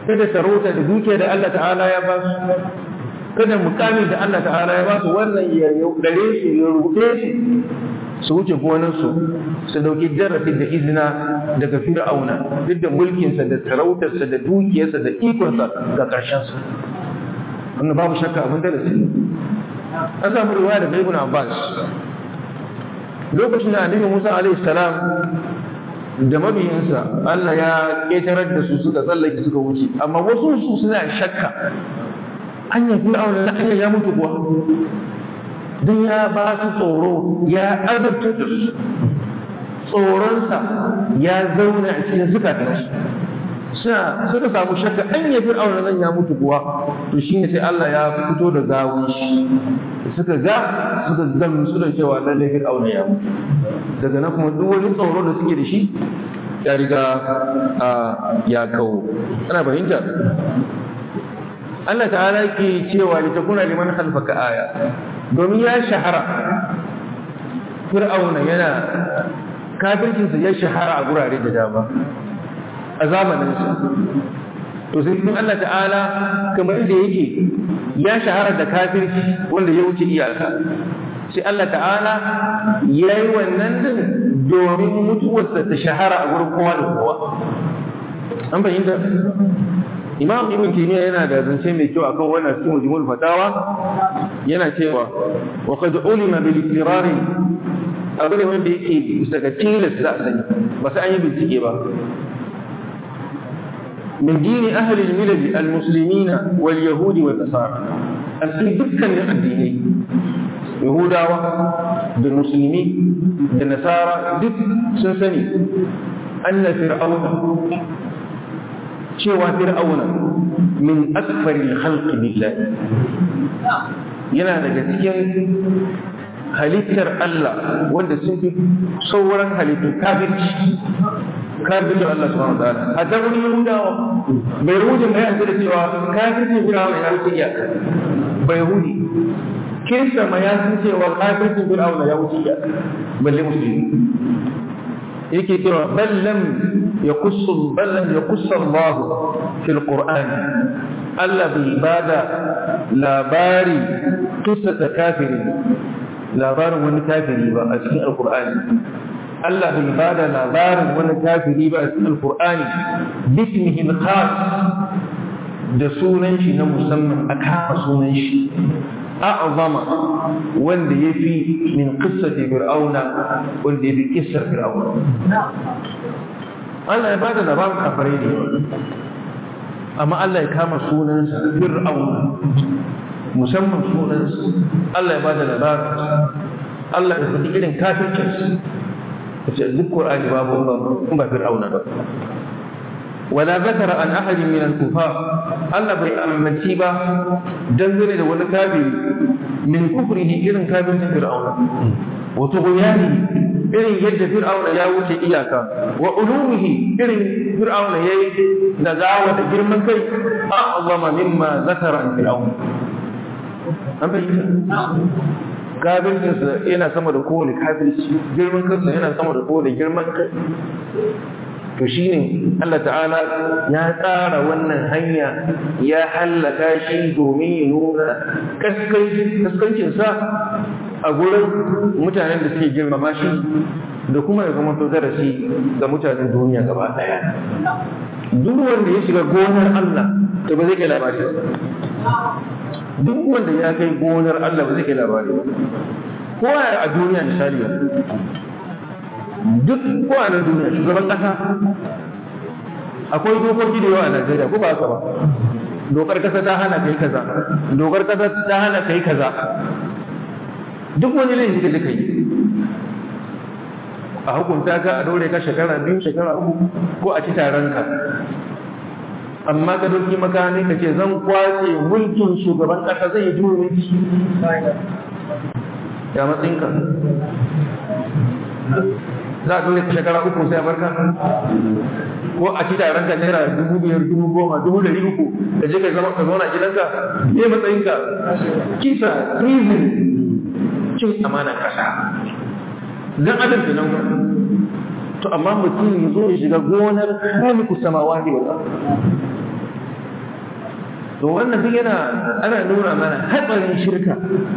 kada sarauta da dukiya da Allah ta'ala ya ba su kada mukami da Allah ta'ala ya ba su wannan ya yaudare su ya ruɗe su su wuce gonarsu su dauki darasi da izina daga fir'auna duk da mulkinsa da sarautarsa da dukiyarsa da ikonsa ga ƙarshensa wannan babu shakka abin darasi an samu riwaya daga ibn abbas lokacin da annabi musa alaihi salam da mabiyansa Allah ya ƙetarar da su suka tsallake suka wuce amma wasu su suna shakka an yi fir'auna na anya ya mutu kuwa don ya ba su tsoro ya azabtar da su tsoronsa ya zauna a cikin zukatansu suna suka samu shakka an yi fir'auna zan ya mutu kuwa to shi ne sai Allah ya fito da gawun shi suka ga suka gamsu da cewa lallai fir'auna ya mutu daga nan kuma duk wani tsoro da suke da shi ya riga ya kawo ana fahimta Allah ta'ala ke cewa li takuna liman khalfaka aya domin ya shahara fir'auna yana kafircinsa ya shahara a gurare da dama a zamaninsa to sai kuma Allah ta'ala kamar da yake ya shahara da kafirci wanda ya wuce iyaka sai Allah ta'ala ya yi wannan din domin mutuwarsa ta shahara a gurin kowa da kowa an fahimta imam ibn taymiya yana da zance mai kyau akan wannan cikin mujmul fatawa yana cewa wa qad ulima bil istirari abin wanda yake bisa ga tilas za a sani ba sai an yi bincike ba من دين أهل الملل المسلمين واليهود والنصارى أنتم دكا الدينين يهودا بالمسلمين بالنصارى دك سنسني أن فرعون شوى فرعون من أكبر الخلق بالله yana daga cikin halittar Allah wanda sun fi sauran halittu kafirci kafirci Allah subhanahu wa ta'ala hatta wani yahudawa bai rujin bai yanzu da cewa kafirci fir'auna ya wuce iyaka bai yahudi kirista ma ya san cewa kafirci fir'auna ya wuce iyaka balle musulmi yake cewa ballam ya kusu ballam ya kusa Allah fil Qur'an Allah bai bada labari kisa da kafiri labarin wani kafiri ba a cikin alkur'ani Allah bai ba da labarin wani kafiri ba a cikin alkur'ani bismihi khas da sunan shi na musamman a kafa sunan shi a'zama wanda yafi min qissati fir'auna wanda yafi kissar fir'auna Allah ya bada labarin kafirai ne amma Allah ya kama sunansa fir'auna musamman sunansa Allah ya bada labarin Allah ya faɗi irin kafircinsu a ce duk Qur'ani babu ba fir'auna ba wala zakara an ahadin min al-kufar Allah bai amince ba dangane da wani kafiri min kufrihi irin kafirin fir'auna wa tughyani irin yadda fir'auna ya wuce iyaka wa ulumihi irin fir'auna yayi nagawa da girman kai a'zama mimma zakara an fir'auna an fahimta kafircinsa yana sama da kowane kafirci girman kansa yana sama da kowane girman kai to shi ne Allah ta'ala ya tsara wannan hanya ya hallaka shi domin ya nuna kaskancinsa a gurin mutanen da suke girmama shi da kuma ya zama darasi ga mutanen duniya gaba daya duk wanda ya shiga gonar Allah to ba zai kai labari duk wanda ya kai gonar Allah ba zai kai labari ba ko a duniya misali ba duk ko a nan duniya shugaban kasa akwai dokoki da yawa a Najeriya ko ba haka ba dokar kasa ta hana kai kaza dokar kasa ta hana kai kaza duk wani laifi da kai a hukunta ka a dore ka shekara biyu shekara uku ko a ci taron ka amma ka doki makami ka ce zan kwace mulkin shugaban ƙasa zai yi mulki ya matsayinka za a dole ka shekara uku sai a barka ko a ci taron ka naira dubu biyar dubu goma dubu dari uku da je ka zama ka zauna gidanka ne matsayinka kisa treason cin amana ƙasa dan adam kenan to amma mutum ya zo ya shiga gonar haliku samawati wal to wannan duk yana ana nuna mana hatsarin shirka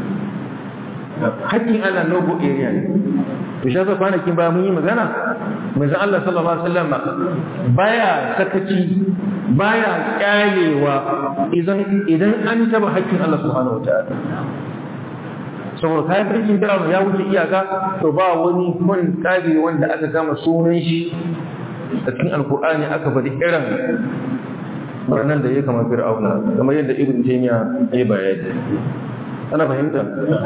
hakkin Allah nogo area ne to shi yasa kwanakin ba mun yi magana manzo Allah sallallahu alaihi wasallam baya sakaci baya kyalewa idan idan an taba hakkin Allah subhanahu wataala saboda kayan birkin da ya wuce iyaka to ba wani kun kabi wanda aka gama sunan shi a cikin alkur'ani aka bari irin barnan da ya kama fir'auna kamar yadda ibn taymiya ya bayani ana fahimta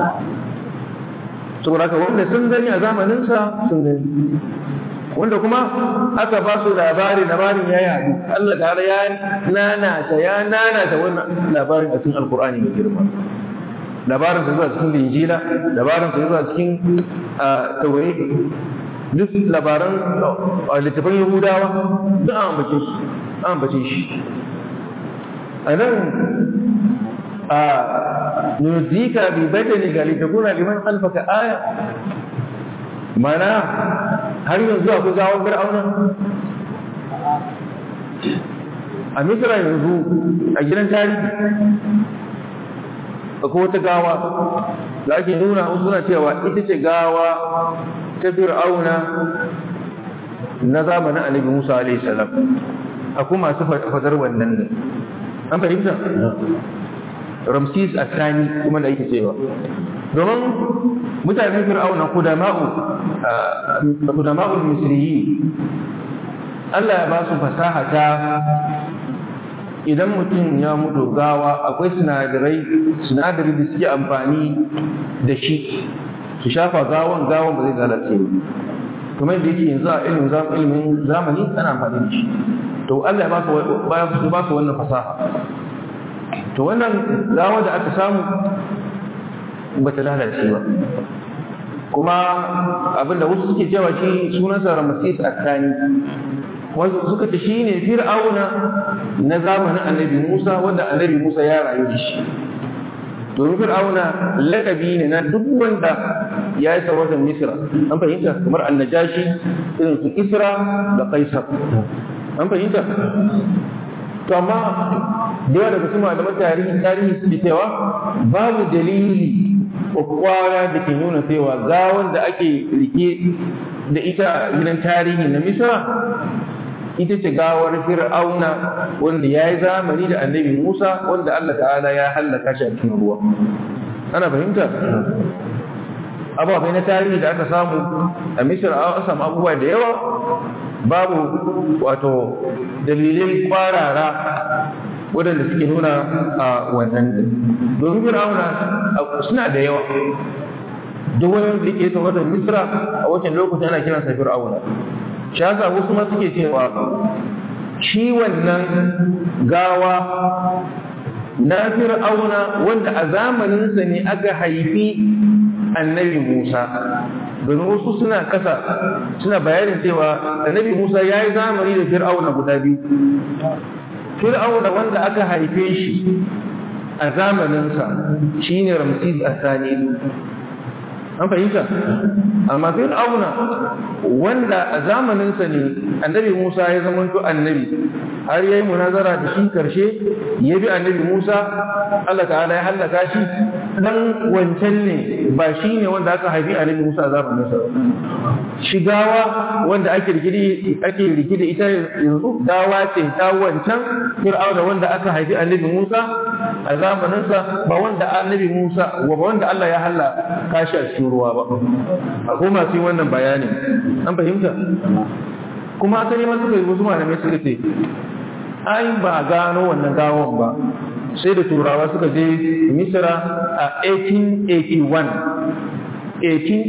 saboda haka wanda sun gani a zamaninsa sun gani wanda kuma aka ba su labari labarin ya yadu Allah ta ya nanata ya nanata wannan labarin a cikin alkur'ani mai girma labarin sa zuwa cikin linjila labarin sa zuwa cikin tawaye duk labaran littafin yahudawa duk an ambace shi an ambace shi a nan a nuzika bi badani ga litakuna liman khalfaka aya mana har yanzu akwai gawar fir'auna a misra yanzu a gidan tarihi akwai wata gawa da ake nuna wasu suna cewa ita ce gawa ta fir'auna na zamanin annabi musa alaihi salam akwai masu fadar wannan ne an fahimta ramsis asani kuma da ake cewa domin mutanen fir'auna kudama'u kudama'ul misriyi Allah ya ba su fasaha ta idan mutum ya mutu gawa akwai sinadarai sinadari da suke amfani da shi su shafa gawan gawan ba zai lalace ba kuma yadda yake yanzu a ilimin zamani ana amfani da shi to Allah ya ba su wannan fasaha to wannan gawa da aka samu ba ta lalace ba kuma abinda wasu suke cewa shi sunansa ramasis akani wasu suka ce shi ne fir'auna na zamanin annabi musa wanda annabi musa ya rayu da shi domin fir'auna lakabi ne na duk wanda ya yi sarautar misra an fahimta kamar annajashi irin su isra da kaisar an fahimta to amma da yawa daga cikin malaman tarihi tarihi su cewa babu dalili kwakwara da ke nuna cewa gawan da ake rike da ita a gidan tarihi na misra ita ce gawar fir'auna wanda ya yi zamani da annabi musa wanda allah ta'ala ya hallaka shi a cikin ruwa ana fahimta ababai na tarihi da aka samu a misra an samu abubuwa da yawa babu wato dalilai kwarara waɗanda suke nuna a wannan domin fir'auna suna da yawa duk wani da ke tawatar misra a wancan lokacin ana kiransa fir'auna shi haka wasu ma suke cewa shi wannan gawa na fir'auna wanda a zamaninsa ne aka haifi annabi musa domin wasu suna kasa suna bayanin cewa annabi musa ya yi zamani da fir'auna guda biyu fir'auna wanda aka haife shi a zamaninsa shine ramsis a sani an fahimta amma fir'auna wanda a zamaninsa ne annabi musa ya zamanto annabi har ya yi munazara da shi karshe ya bi annabi musa allah ta'ala ya hallaka shi dan wancan ne ba shi ne wanda aka haifi annabi musa a zamaninsa shi gawa wanda ake rikidi ake rikidi ita yanzu gawa ce ta wancan fir'auna wanda aka haifi annabi musa a zamaninsa ba wanda annabi musa ba wanda allah ya hallaka shi a cikin ruwa ba akwai masu yi wannan bayani an fahimta kuma asali ma suka yi wasu malamai suka ce ai ba gano wannan gawon ba sai da turawa suka je misira a 1881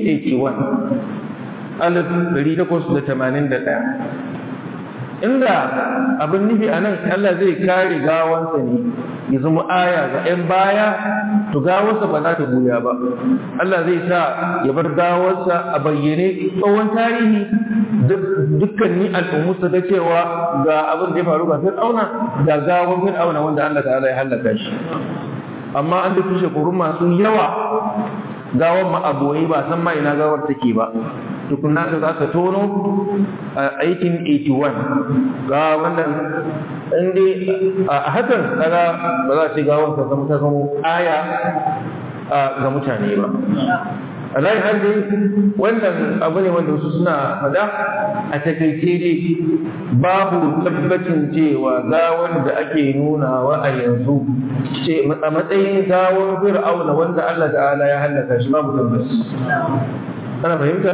1881 inda abin nufi a nan Allah zai kare gawansa ne ya zama aya ga 'yan baya to gawarsa ba za ta buya ba Allah zai sa ya bar gawarsa a bayyane tsawon tarihi dukkanin al'ummu su ga cewa ga abin da ya faru ga fir'auna ga gawar fir'auna wanda Allah ta'ala ya hallaka shi amma an da tushe kurun masu yawa gawar ma aboyi ba san ma ina gawar take ba tukuna da za ka tono a 1881 ga wannan inda a hakan kaga ba za a ce gawon ta zama ta zama aya ga mutane ba alayi har dai wannan abu ne wanda wasu suna fada a takaice dai babu tabbacin cewa gawar da ake nunawa a yanzu ce a matsayin gawar fir'auna wanda Allah ta'ala ya hallaka shi babu tabbas ana fahimta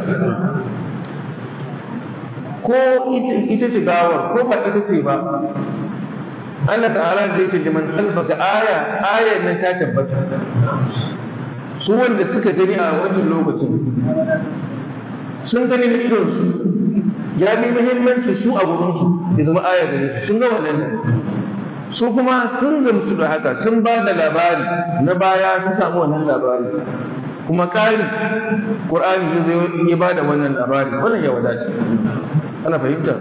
ko ita ce gawar ko ba ita ce ba Allah ta'ala zai ce liman halfaka aya ayar nan ta tabbata su wanda suka gani a wancan lokacin sun gani na idonsu ya bi muhimmanci su a gurinsu ya zama aya gare su sun ga wannan su kuma sun gamsu da haka sun ba da labari na baya sun samu wannan labari kuma kari ƙur'ani zai zai ya ba da wannan labari wannan ya wadace ana fahimta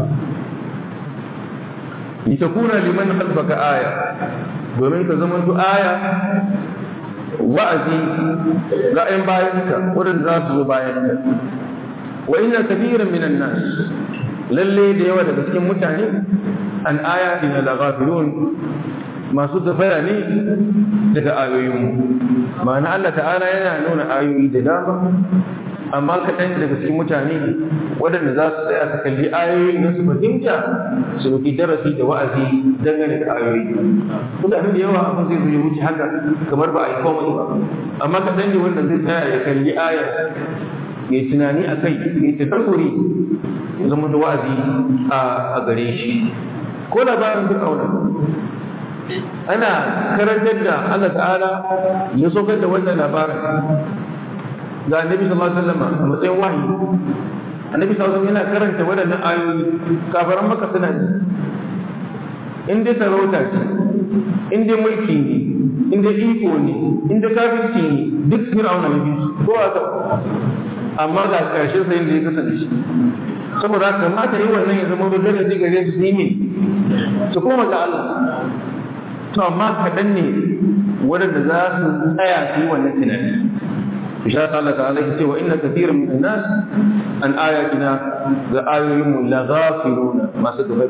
litakuna liman khalfaka aya domin ka zama aya wa'azi ga 'yan bayanka waɗanda za su zo bayanka wa inna kabiran minan nas lalle da yawa daga cikin mutane an ayatin la ghafilun masu tafaya ne daga ayoyinmu ma'ana Allah ta'ala yana nuna ayoyi da dama amma kaɗan daga cikin mutane waɗanda za su tsaya su kalli ayoyi na su fahimta su ɗauki darasi da wa'azi dangane da ayoyi mutane da yawa abin zai zo wuce haka kamar ba a yi komai ba amma kaɗan ne wanda zai tsaya ya kalli aya ya tunani a kai ya tattauri ya zama da wa'azi a gare shi ko da bayan duk auna ana karantar da Allah ta'ala ya saukar da wannan labarin ga annabi sallallahu alaihi wasallam a matsayin wahayi annabi sallallahu alaihi yana karanta waɗannan ayoyi kafaran maka suna ji in dai sarauta ce in dai mulki ne in dai iko ne in dai kafirci ne duk fir'auna ne bisu ko aka amma ga karshen sai da ya kasance saboda haka mata yi wannan ya zama da darasi gare su yi su koma ga Allah to amma kaɗan ne waɗanda za su tsaya su yi wannan tunani إشارة الله تعالى سوى إن كثيرا من الناس عن آياتنا لآيهم لغافلون ما سدوا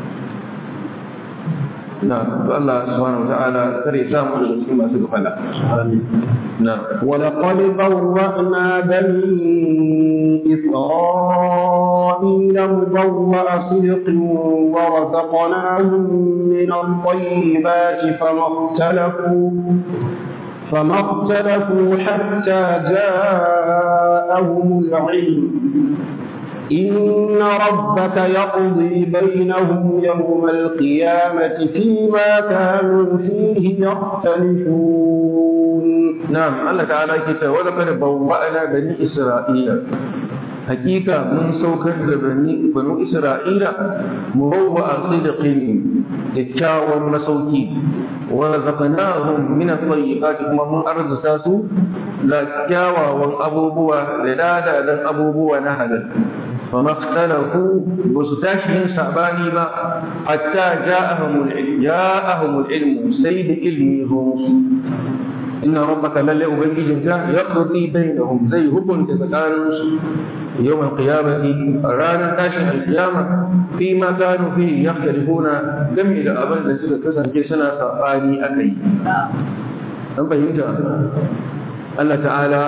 نعم الله سبحانه وتعالى تري سامع ما سدوا فلا نعم ولقد بوأنا بني إسرائيل مبوأ صدق ورزقناهم من الطيبات فما اختلفوا فما اختلفوا حتى جاءهم العلم إن ربك يقضي بينهم يوم القيامة فيما كانوا فيه يختلفون نعم الله تعالى كتاب ولقد بوأنا بني إسرائيل hakika mun saukar da banu isra'ila murawwa a sidiqin kyakkyawan masauki wa razaqnahum min at-tayyibat kuma mun arzuta su da kyawawan abubuwa da dadadan abubuwa na halal فما اختلفوا بستاشهم سعباني ما حتى جاءهم العلم جاءهم العلم سيد علمهم إن ربك للي أبنجي يقضي بينهم زي هبن تتكانوس يوم القيامة رانا ناشن القيامة فيما كانوا فيه يختلفون كم إلى أبن لسنة كسر جسنا سعباني أكي أم فهمت الله تعالى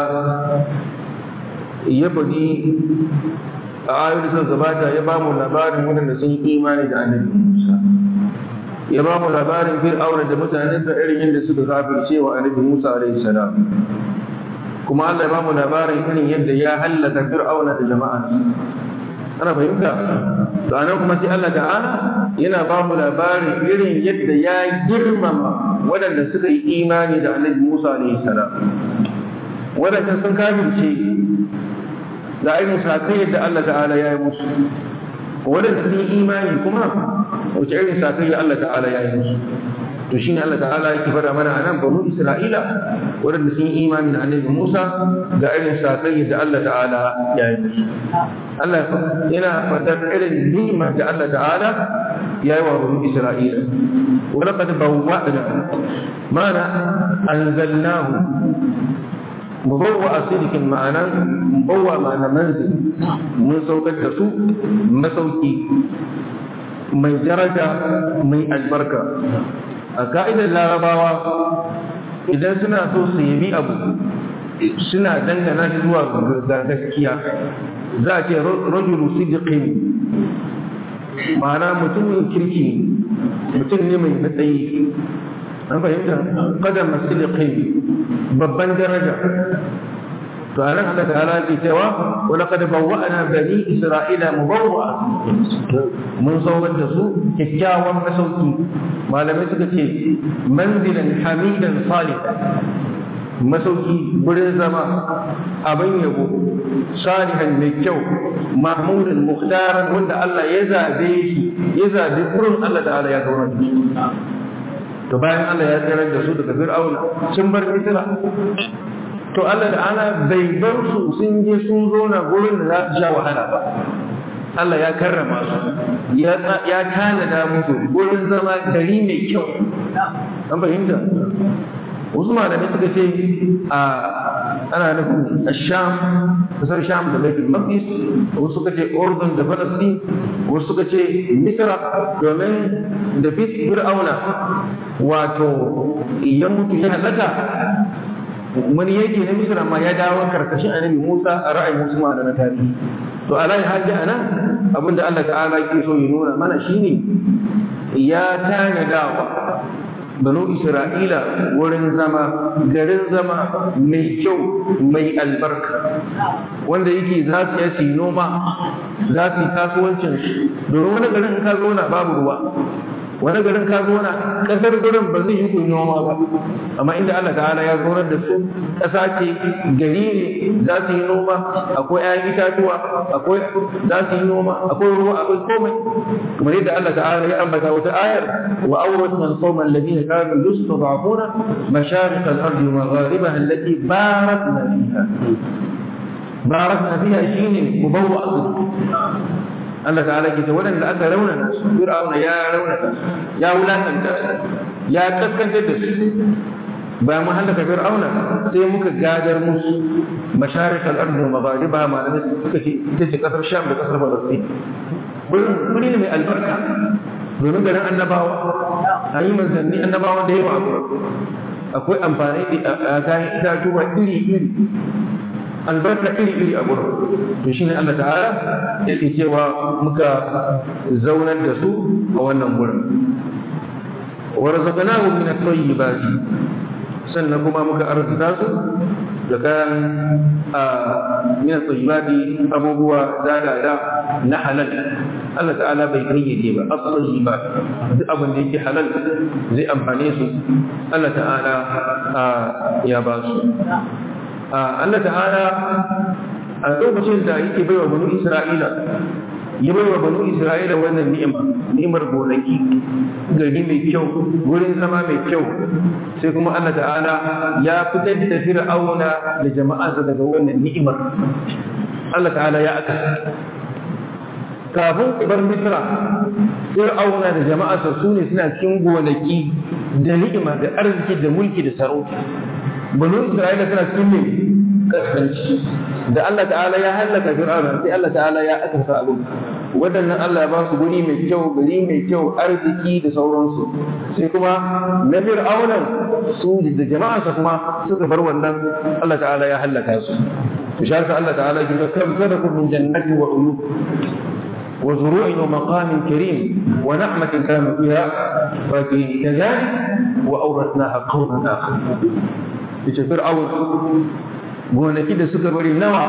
يبدي a ayoyi sun gabata ya ba mu labarin waɗanda sun yi imani da annabi Musa ya ba mu labarin fir'auna da mutanen da irin yadda suka kafirce wa annabi Musa alaihi salam kuma Allah ya ba mu labarin irin yadda ya hallaka fir'auna da jama'a ana fahimta to anan kuma sai Allah ta'ala yana ba mu labarin irin yadda ya girmama waɗanda suka yi imani da annabi Musa alaihi salam waɗanda sun kafirce da ainihin sakayyar da Allah ta'ala ya yi musu waɗanda sun yi imani kuma wace irin sakayyar Allah ta'ala ya yi musu to shine Allah ta'ala yake fara mana a nan banu Isra'ila waɗanda sun yi imani da annabi Musa ga irin sakayyar da Allah ta'ala ya yi musu Allah yana fadar irin ni'imar da Allah ta'ala ya yi wa banu Isra'ila ولقد بوأنا معنى أنزلناه mubawwa a sirikin ma'ana mubawwa ma'ana manzil mun saukar da su masauki mai daraja mai albarka a ka'idar larabawa idan suna so su yabi abu suna dangana shi zuwa ga gaskiya za a ce rajulu sidiqin ma'ana mutumin kirki mutum ne mai matsayi an fahimta kadama sidiqin babban daraja to a nan Allah ta'ala ke cewa wa laqad bawwa'na bani isra'ila mubawwa'a mun saukar da su kyakkyawan masauki malamai suka ce manzilan hamidan salih masauki gurin zama abin yabo salihan mai kyau mahmudin muhtaran wanda Allah ya zabe shi ya zabe gurin Allah ta'ala ya zauna da shi to bayan Allah ya tsirar da su daga fir'auna sun bar misira to Allah da ana bai bar su sun je sun zauna gurin da za su sha wahala ba Allah ya karrama su ya tanada musu gurin zama gari mai kyau an fahimta wasu malamai suka ce a ana nufin sham kasar sham da laifin mafis wasu suka ce urdun da falastin wasu suka ce misra domin da fir'auna wato ya mutu ya halaka wani yake na misra ma ya dawo karkashin annabi musa a ra'ayin wasu malaman tarihi to alai haji ana abinda Allah ta'ala ke so ya nuna mana shine ya tanadawa banu isra'ila wurin zama garin zama mai kyau mai albarka wanda yake za su yi noma za su yi kasuwancin domin wani garin ka zo na babu ruwa wani garin ka zo na kasar gurin ba zai yi ku noma ba amma inda Allah ta'ala ya zonar da su ƙasa ce gari ne za su yi noma akwai 'ya'yan itatuwa akwai za su yi noma akwai ruwa akwai komai kamar yadda Allah ta'ala ya ambata wata ayar wa awratna al-qawma alladhina kanu yustad'afuna masharik al-ardi wa magharibaha allati barakna fiha barakna fiha shine mubawwa Allah ta'ala ke ta waɗanda aka raunana su fir'auna ya raunata ya wulakanta ya kaskantar da su ba mu halaka fir'auna sai muka gadar musu masharik al-ard wa maghariba malamai suka ce ita ce kasar sham da kasar falastin wuri ne mai albarka domin garin annabawa an yi manzanni annabawa da yawa akwai amfani da kayan itatuwa iri-iri albarka iri-iri a gurin to shi ne Allah ta'ala yake cewa muka zaunar da su a wannan gurin wa razaqnahu min at-tayyibati sannan kuma muka arzuta su da kayan min at-tayyibati abubuwa zagaya na halal Allah ta'ala bai kayyade ba at-tayyibat duk abin da yake halal zai amfane su Allah ta'ala ya ba su Allah ta'ala a lokacin da yake baiwa banu Isra'ila ya baiwa banu Isra'ila wannan ni'ima ni'imar gonaki gari mai kyau gurin zama mai kyau sai kuma Allah ta'ala ya fitar da fir'auna da jama'arsa daga wannan ni'imar Allah ta'ala ya aka kafin bar misra fir'auna da jama'arsa su ne suna cikin gonaki da ni'ima da arziki da mulki da sarauta banu isra'ila suna cikin ne kaskanci da Allah ta'ala ya hallaka fir'auna sai Allah ta'ala ya asarta abu waɗannan Allah ya ba su guri mai kyau gari mai kyau arziki da sauransu sai kuma na fir'auna su da jama'arsa kuma suka bar wannan Allah ta'ala ya hallaka su to shi Allah ta'ala ya ga kam sadakum min jannati wa uyub وزروع ومقام كريم ونعمة كانوا فيها فاكهين كذلك وأورثناها قوما آخرين yace fir'aun gonaki da suka bari nawa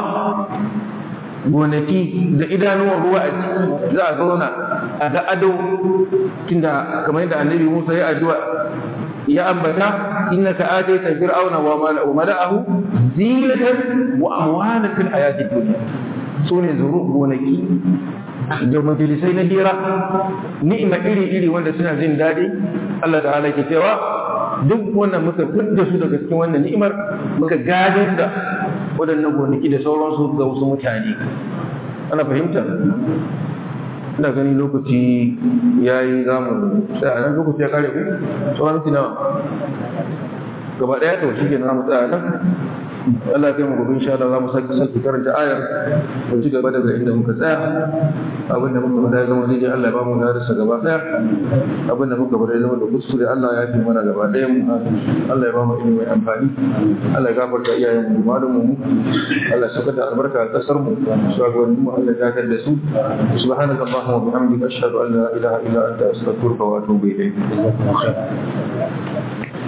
gonaki da idanuwar ruwa a ciki za a zauna a ga ado tunda kamar yadda annabi Musa ya addu'a ya ambata innaka ataita fir'auna wa mala'ahu zinatan wa amwalan fil hayati dunya sune zuru gonaki da majalisai na hira ni'ima iri-iri wanda suna jin daɗi Allah ta'ala ke cewa duk wannan muka fidda su daga cikin wannan ni'imar muka gadar da waɗannan gonaki da sauransu ga wasu mutane ana fahimta ina gani lokaci ya yi zamu sai a nan lokaci ya kare ku tsawon nawa gaba ɗaya to shi ke na mu tsaya nan Allah ya kai mu gobe insha Allah za mu sake sake karanta ayar mu ci gaba daga inda muka tsaya abin da muka bada ya zama daidai Allah ya ba mu darasa gaba daya abin da muka bada ya zama da kuskure Allah ya fi mana gaba daya mu Allah ya ba mu ilimi mai amfani Allah ya gafarta iyayen mu malamu mu Allah ya saka da albarka a kasar mu shugabannin mu Allah ya dakar da su subhanaka allahumma wa bihamdika ashhadu an la ilaha illa anta astaghfiruka wa atubu ilayk